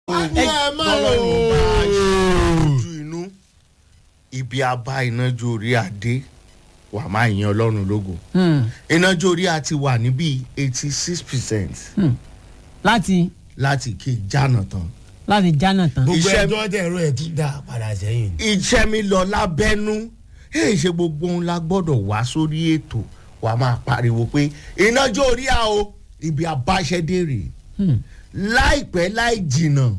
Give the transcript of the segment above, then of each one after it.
ní ẹ má tọ́lọ́run bá a ṣe o. ojú inú ibi abá ìnájú orí adé wà má yan ọlọ́run lógo ìnájú orí a ti wà níbí eighty six percent láti láti kí jánà tán láti jánà tán. gbogbo Iṣẹ́- ẹjọ́ tẹ̀rọ ẹ̀ tún dá padà sẹ́yìn. iṣẹ́ mi lọ lábẹ́nú èyí ṣe gbogbo ohun la gbọ́dọ̀ wá sórí ètò wà máa pariwo pé ìnájú orí a o ibi abáṣẹ́dé rèé Hmm. láìpẹ́ láì jìnnà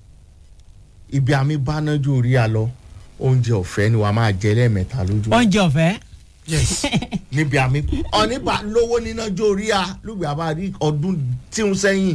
ibi àmì bánájú orí a lọ oúnjẹ ọ̀fẹ́ ni wàá máa jẹ lẹ́ẹ̀mẹ́ta lójú oúnjẹ ọ̀fẹ́. yes níbi àmì ọ̀nìbà lówó nínájú orí a lùgbà àbá rí ọdún tí ń sẹ́yìn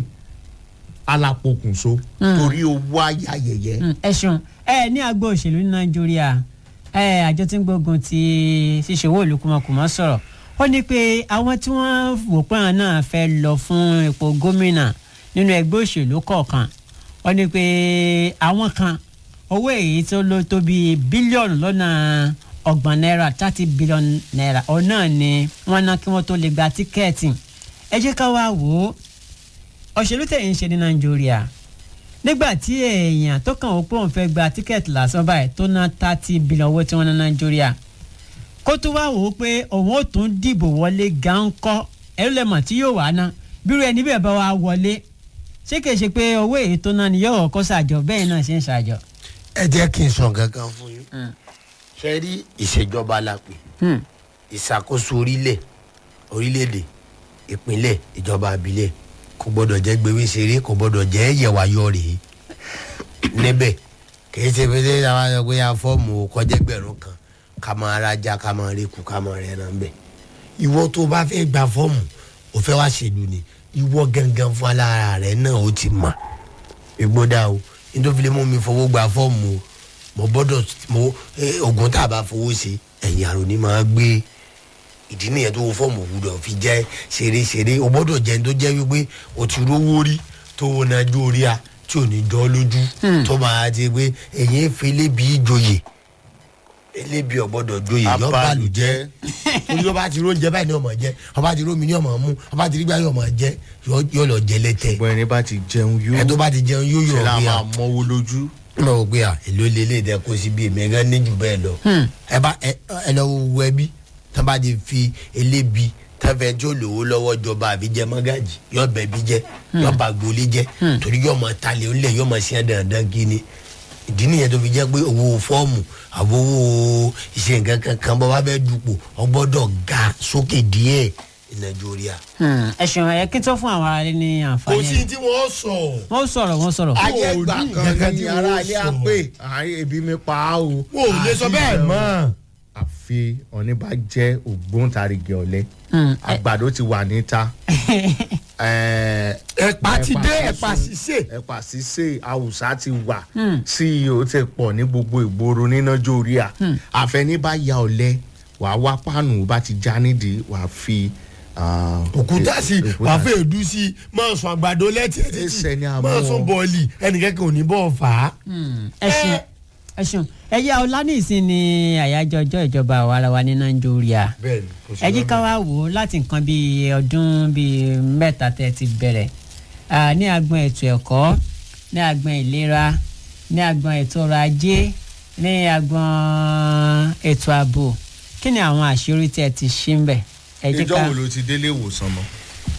alápokùnso torí owó ayayẹyẹ Mm, ẹ ṣeun ẹ ní agbo òṣèlú ní nàìjíríà ẹ àjọ tí ń gbógun ti ṣíṣòwò olùkùmọkùmọ sọ̀rọ̀ ó ní pé àwọn tí wọ́n wò pé àwọn náà fẹ́ lọ fún ipò gómìnà nínú ẹgbẹ́ òṣèlú kọ̀ọ̀kan ó ní pé àwọn kan owó èyí tó ló tó bíi bílíọ̀nù lọ́nà ọgbọ̀n náírà thirty billion naira òun náà ni wọ́n ná kí wọ́n tó lè gba tíkẹ́ẹ̀tì ẹ jẹ́ ká wá wò ó òṣèlú tẹ̀yìn ṣe ní nàìjíríà nígbà tí èèyàn tó kàn ó pé òun fẹ́ gba tíkẹ́ẹ̀tì lásán báyìí tó ná thirty billion owó tí wọ́n ná nàìjíríà kó tó wá wò ó pé òun ò tún dìbò wọlé gánkọ́ ẹ̀rú lẹ́mọ̀ tí yóò wá ná bírú ẹni bẹ́ẹ̀ bá wá wọlé ṣé kìí ṣe pé owó èyí tó ná ni yóò kọ́ ṣàjọ bẹ́ẹ̀ náà ṣe ń ṣàjọ. ẹ jẹ́ kí n sọ kankan fún yín. ṣe rí ìṣèjọba la pè ìṣàkóso orílẹ̀ orílẹ̀-èdè ìpínlẹ̀ ìjọba àbílẹ̀ kò gbọ́dọ̀ jẹ́ gbewé ṣeré kò gbọ́dọ̀ jẹ́ yẹ̀wáyọ̀ rèé níbẹ̀ kìí ṣe pé ṣé àwọn àgbẹ̀ ya fọ́ọ̀mù kọjẹ́gbẹ̀rún kan ká máa rajà ká máa rekù ká máa rẹ̀ náà bẹ̀. ìwọ tó bá fẹ́ gba fọ́ọ̀mù ò fẹ́ wá ṣèlú ni ìwọ gangan fún alára rẹ̀ náà ó ti mà ìgbódà o nítorí lè mú mi fowó gba fọ́ọ̀mù o mo gbọ́dọ̀ mo eh, oògùn tá a bá fowó ṣe ẹ̀yìn àrùn ni máa gbé ìdí nìyẹn tó wo fọ́ọ̀mù gbúdọ̀ fi jẹ́ ṣeré-ṣeré o gbọ́dọ̀ jẹ́ ní tó jẹ́ wípé o ti rówó rí tó o náà jó orí a tí ò ní jọ́ lójú tó máa ti pé ẹ̀yìn efe lébi ìjòyè elébi ọ̀gbọ́dọ̀ joyè yọ bàlùjẹ́ torí ọba ti róúnjẹ báyìí ni ọmọ jẹ ọba ti rómi ni ọmọ mú ọba ti rí gbà yọ ọmọ jẹ yọ lọ jẹ lẹtẹ gbọ́n ẹni bá ti jẹun yó ẹ tó bá ti jẹun yóò yọ ṣe la ọgbìn máa à mọ́wó lójú mo rò pé à èló lélẹ̀ dẹ kó síbi èmi gan ní jù bẹ́ẹ̀ lọ ẹ bá ẹ ẹ lọ wo ẹbí tán bá ti fi elébi tẹ́fẹ̀ tí ó lówó lọ́wọ́ jọba àbí jẹ mọ́gàjì yọ bẹ̀ bí jẹ yọ bá gbolé jẹ torí yọ mọ talẹ̀ ńlẹ̀ yọ mọ sí ẹ̀ dandan kí ni ìdí nìyẹn tó fi jẹ́ pé owó fọ́ọ̀mù àbò owó iṣẹ́ nǹkan kankan bọ́ bá bẹ́ẹ̀ dupò ọgbọ́dọ̀ ga sókè díẹ̀ nàìjíríà. ẹ ṣeun ẹ kí tó fún àwọn aráàlú ní àǹfààní tí wọ́n sọ. wọ́n sọ̀rọ̀ wọ́n sọ̀rọ̀. ayé gbà Ò ní kan nǹkan ní tí ara wọ́n ilé sọ. á pé àárín ebi mi pa á o. o ò lè sọ bẹ́ẹ̀ mọ́. àfi ọ̀ní bá jẹ́ ògbóǹtarìgì ọ̀lẹ́ Hmm, ẹ- àgbàdo ti wà níta. ẹ̀ẹ́, ẹ̀pà ti dé sísun, ẹ̀pà sísè. ẹ̀pà sísè àwùsá ti wà ceo ti pọ̀ ní gbogbo ìgboro nínájọ́ orí à àfẹní bá ya ọ̀lẹ́ wàá wá pánù bá ti já nídìí wàá fi. ah, òkúta sí òkúta wàá fẹ́ èdú sí máa sọ àgbàdo lẹ́tì ẹ̀ Ẹsẹ̀ ni títì a máa mú sọ ọ. bọ́ọ̀lì ẹnìkẹ́kẹ́ ò ní bọ́ọ̀ fà á. ẹ ṣeun ẹ ṣeun ẹ yá ọlá ní ìsìn ní àyájọ́ ọjọ́ ìjọba àwa ara wa ní nàìjíríà bẹ́ẹ̀ni kò sí ẹ jí ká wá wò ó láti nǹkan bíi ọdún bíi mẹ́ta tẹ́ ẹ ti bẹ̀rẹ̀ Ah, ní agbọn ètò ẹ̀kọ́ ní agbọn ìlera ní agbọn ètò ọrọ̀ ajé ní agbọn ètò ààbò kí ni àwọn àṣírí tí ẹ ti ṣí ń bẹ̀ ẹ jí ìjọ ká wo ló ti délé ìwòsàn mọ́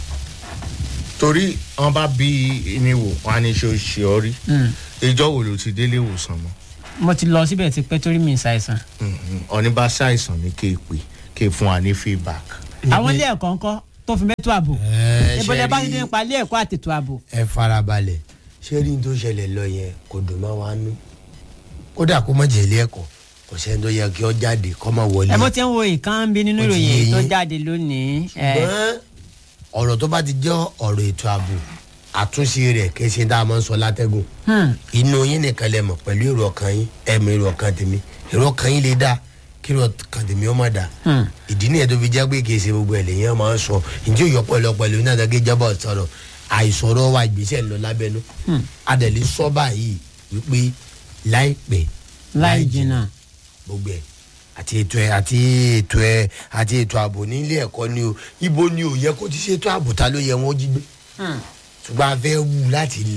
torí wọn bá bí ní wò wọn á ní ṣe ṣe ọ rí Mm. ìjọ wo ló ti délé ìwòsàn mọ́ mo ti lọ síbẹ̀ ti pẹ́ torí mi ń ṣàìsàn ọ̀ní bá ṣàìsàn ní kéèpé kéè fún wa ní feedback. àwọn ilé ẹ̀kọ́ ńkọ́ tó fi mẹ́tò ààbò Ẹ, ìbọ̀lẹ̀ ṣe bá rí- ti dé nípa ilé ẹ̀kọ́ àtètò ààbò ẹ farabalẹ̀ ṣé rí n tó ṣẹlẹ̀ lọ yẹn kò dùn mọ́ wa nú kódà kó má jẹ́ ilé ẹ̀kọ́ kò sẹ́ni tó yẹ kí ọ jáde kọ́ má wọlé. ẹ bó ti ń wo ìkan bí nínú Ó ti yé ìròyìn tó yín. jáde lónìí ẹ ṣùgbọ́n ọ̀rọ̀ tó bá ti jẹ́ ọ̀rọ̀ ètò ààbò àtúnṣe rẹ̀ kì í ṣe tá a máa ń sọ látẹ́gùn hmm, inú yín nìkan lẹ mọ̀ pẹ̀lú èrò ọkàn yín ẹ̀mí èrò ọkàn tèmi èrò ọkàn yín lè dá kí èrò ọkàn tèmi ó má dá hmm. ìdí nìyẹn tó fi jẹ́ pé kì í ṣe gbogbo ẹ̀ lèyìn máa ń sọ ǹjẹ́ òyò pẹ̀lú pẹ̀lú náà dàgé jábọ̀ sọ̀rọ̀ àìsọ̀rọ̀ wa ìgbésẹ̀ lọ lábẹ́nu adẹ̀lẹ̀ sọ báyìí wípé láìpẹ́ láì jìnnà gbogbo ẹ̀ àti ètò ẹ̀ àti ètò ẹ̀ àti ètò ààbò nílé ẹ̀kọ́ ni o ibo ni ò yẹ kó ti ṣètò ààbò ta ló yẹ wọ́n jí gbé Hmm. ṣùgbọ́n a fẹ́ wù láti ilẹ̀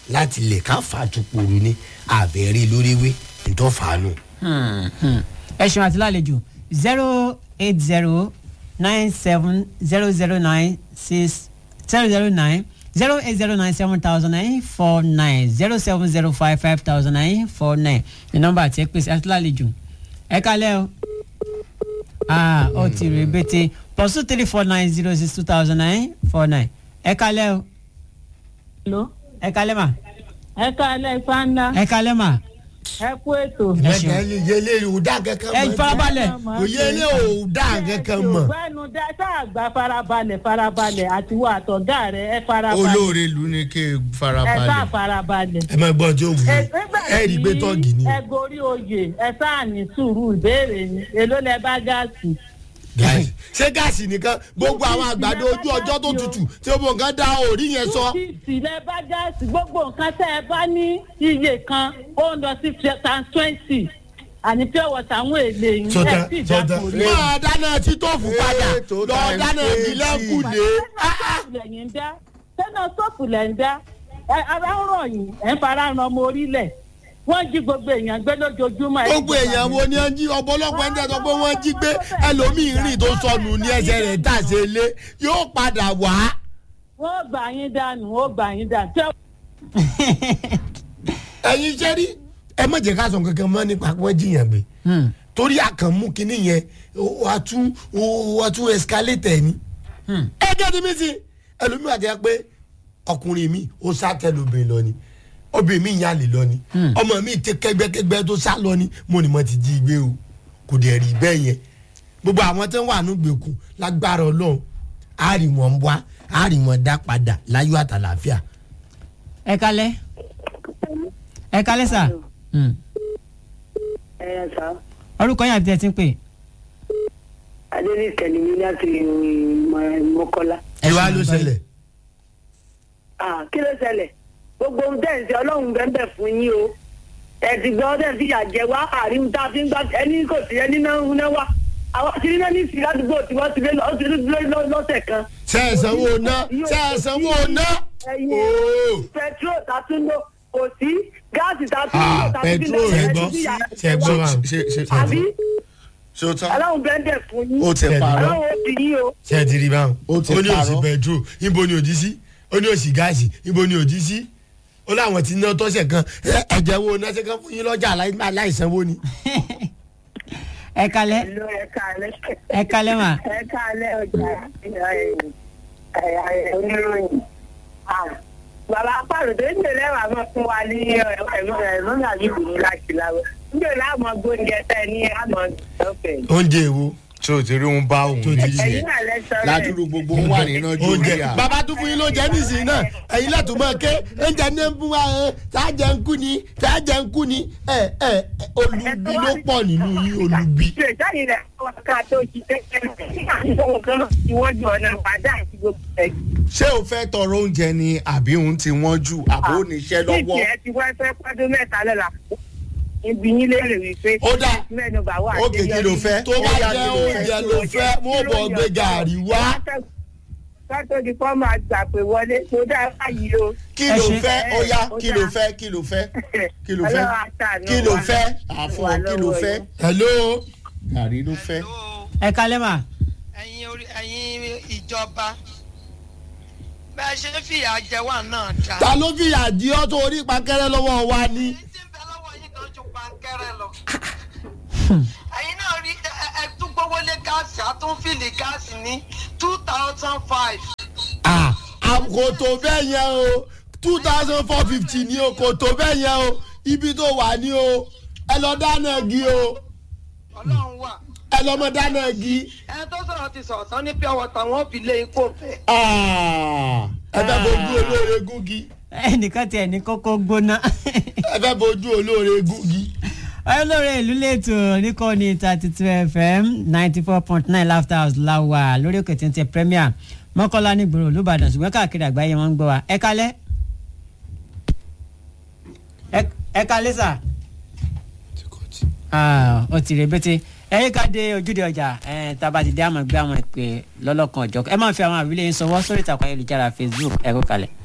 láti lè ká fàtúpòrò ní àbẹ̀rẹ̀ lóríwé nítorí fàánù. ẹ ṣeun àti lálejò zero eight zero nine seven zero zero nine six zero zero nine zero eight zero nine seven thousand nine four nine zero seven zero five five thousand nine four nine ní nọ́mbà àti ẹ pèsè àti lálejò ẹ kálẹ̀ o ah ó ti rè bété plus two three four nine zero six two thousand nine four nine ẹ kálẹ̀ o Hello. ẹ kálẹ̀ mà ẹ káalẹ́ fáńdà ẹ kálẹ̀ mà ẹ kú ètò. ẹ ṣeun ẹgbẹ́ yìí yẹlé ò dá kankan ẹ mọ́ farabalẹ̀ òye ilé ò dá kankan mọ́ gbẹ́nu dá sáàgbà farabalẹ̀ farabalẹ̀ àti wà àtọ̀gá rẹ̀ ẹ farabalẹ̀. olóore lu ni kí ẹ sá farabalẹ̀. farabalẹ̀. ẹ máa gbọ́n tí ó wù ú ẹ rí i pé tọ́ọ̀gì ni ẹ gorí oyè ẹ sáà ní sùúrù ìbéèrè ni èló lẹ bá gáàsì. gáàsì ṣé gáàsì nìkan gbogbo àwọn àgbàdo ojú ọjọ́ tó tutù tí ó bọ̀ nǹkan dá orí yẹn sọ. fíìsì lẹ bá gáàsì gbogbo nǹkan tẹ ẹ bá ní iye kan ó ń lọ sí tan twenty àní pure water àwọn èlé yìí Sọdá, ẹ sì sọdá. dákò rí. máa dáná títọ́ọ̀fù padà Ètò lọ times dáná eighty. ìlẹ́kùnlé. lẹ́yìn ń dá sẹ́nà sọ́ọ̀fù lẹ̀ ń dá ẹ ara ń rọ̀ yín ẹ̀ ń fara ran ọmọ orílẹ̀ wọ́n jí gbogbo èèyàn gbé lójoojúmọ́. ẹ̀ gbogbo èèyàn wo ni wọ́n jí ọ̀pọ̀lọpọ̀ ẹni tẹ́tọ́ pé wọ́n jí gbé ẹlòmíín rìn tó sọnù ní ẹsẹ̀ rẹ̀ tàṣe lé yóò padà wá. wọ́n gbà yín dànù ó gbà yín dànù. tí ẹ̀yin ṣe rí ẹ má jẹ́ ká sọ kankan mọ́ nípa pé wọ́n jiyàn gbé torí àkànmú kinní yẹn wà tún wà tún escalate ni. ẹ jẹ́ ti mí sí ẹlòmíín àti ẹ pé ọkùnrin mi ó sá tẹlóbìnrin lọ ni obìnrin mi yàn lè lọ ni ọmọ mi tẹ kẹgbẹkẹgbẹ tó sá lọ ni mo ní mo ti jí gbé o kò dẹ̀ rí bẹ́ẹ̀ yẹn gbogbo àwọn tó ń wà ní gbèkú lágbára ọlọ́run á rí wọn wá á rí wọn dá padà láyọ̀ àtàlàáfíà. ẹ kálẹ̀ ẹ kálẹ̀ sà Hmm. ẹ sá orúkọ yín àti tẹ̀ tí ń pè adéníkẹ ni mí láti mọkọlá ẹ wá ló ṣẹlẹ̀. Ah, kí ló ṣẹlẹ̀ gbogbo ohun tẹ̀ ń ṣe ọlọ́run bẹ́ẹ̀ fún yín o ẹ ti gbọ́ tẹ̀ fi yà jẹ wá àríwú tá a fi ń gbà ẹni kò sí ẹni náà ń náà wá àwọn tí nínú ní ìsìn ládùúgbò tí wọ́n ti lé lọ- ó ti lé lọ- lọ́sẹ̀ kan. ṣe é sanwó ná ṣe é sanwó ná. ẹyin Ooo. pẹtrol tá a tún lò kò sí gáàsì tá a tún Ah, lò tá a tún fi petrol lẹ̀ rẹ̀ ẹ̀ gbọ́ ti fi yà ṣe gbọ́ wa ṣe ṣe àbí ṣe o tán. ọlọ́run bẹ́ẹ̀ fún yín ó ti parọ́. ọlọ́run ó fi yín o. ṣe é ti rí báwọn. Ó ti ó ní òsì parọ́. pẹtrol níbo ni òdì sí ó ní òsì gáàsì níbo ni òdì sí ó láwọn ti ná tọ́sẹ̀ kan ẹ, ẹ̀jẹ̀ wo náà ṣe kan fún yín lọ́jà aláì- aláìsanwó ni. ẹ kálẹ̀ Hello, ẹ káalẹ́. ẹ kálẹ̀ mà ẹ káalẹ́ ọjà oníròyìn. bàbá pàrọ̀ tó ń tẹ̀lé wà mọ́ fún wa ní ẹ̀rọ àbí ìlú láti láwọ̀. níjẹ́ láàmú gbóúnjẹ tẹ́ ní àmọ́ ọ̀fẹ́. oúnjẹ èwo ṣé o ti rí òun bá òun Tó rí ti rí. yẹn ẹ̀yin náà lẹ́sọ̀ rẹ̀. ládùúgbò gbogbo ń wà nínú ojú oúnjẹ rí à. bàbá tún fún yín lóúnjẹ nísìnyí náà ẹ̀yin lẹ́tọ̀ mọ́ ké oúnjẹ ní ń fún wa ẹ sáàjẹ ń kú ni sáàjẹ ń kú ni ẹ ẹ ẹ, olubi ló pọ̀ nínú yín olubi. ṣe ìjáde rẹ̀ wọ́n ká tó ṣiṣẹ́ kẹ́lẹ́ ìwọ́jú ọ̀nà padà àti gbogbo ẹ̀. ṣé o fẹ́ tọrọ oúnjẹ ni àbí òun ti wọ́n jù àbó oníṣẹ́ lọ́wọ́. Níbi ẹ ti wá fẹ́ pọ́dún mẹ́ta lọ́la. Ibi yín lérè wípé. Ó dáa. Mẹ́nu bà wà. Ókè, kí ló fẹ́? tó bá jẹ́ oúnjẹ ló fẹ́ wọ́n bọ̀ gbé gàrí wá Sọ́tò di fọ́ máa gbà pé wọlé tó dáa báyìí o. kí Ẹ ló ṣe- fẹ́ ó yá Ó kí ló dáa. fẹ́ kí ló fẹ́ kí ló fẹ́ Ọlọ́run á ṣàánú kí ló wa. fẹ́ àfọ̀ Wà kí ló lọ́wọ́ fẹ́ yín. hello gàrí ló fẹ́. ẹ kálẹ̀ mà ẹ̀yin orí ẹ̀yin ìjọba bẹ́ẹ̀ ṣe ń fìyà jẹ wà náà dá. ta ló fìyà jí ọ́ tó orí pankẹ́rẹ́ lọ́wọ́ wa ni. èyí tí ń bẹ lọ́wọ́ yín kan ju pankẹ́rẹ́ lọ. ẹ̀yin náà rí ẹ- ẹ- ẹ tún gbówó lé gáàsì àtúnfìlì gáàsì ní two thousand five. Ah, ah, kò tó bẹ́ẹ̀ yẹn o two thousand four fifty ni o kò tó bẹ́ẹ̀ yẹn o ibi tó wà ní o ẹ lọ dáná igi o ọlọ́run wà. ẹ lọ mọ dáná igi. ẹni tó sọ̀rọ̀ ti sọ̀rọ̀ tán ní pure water wọn fi lé ikú fẹ́. Ah, ẹ fẹ́ bojú olóore gúngi ẹnìkan tiẹ̀ ní kókó gbóná ẹ fẹ́ bojú olóore gúngi. olórí ìlú lẹ́tọ̀ níkànnì thirty two fm ninety four point nine laughter house la wà lórí òkè téńté premier mọ́kànlá nígboro olùbàdàn ṣùgbọ́n káàkiri àgbáyé wọn ń gbọ́ wa ẹ kálẹ̀ Ẹ- ẹ kálẹ̀ sà Ah, ó ti rèébété ẹyẹ ká dé ojúde ọjà ẹ tába ti dé àmọ́ gbé àwọn ìpè lọ́lọ́kan ọ̀jọ̀ ẹ máa fi àwọn àwílẹ̀ yín sọwọ́ sórí ìtàkùn ayélujára facebook ẹ kó kalẹ̀.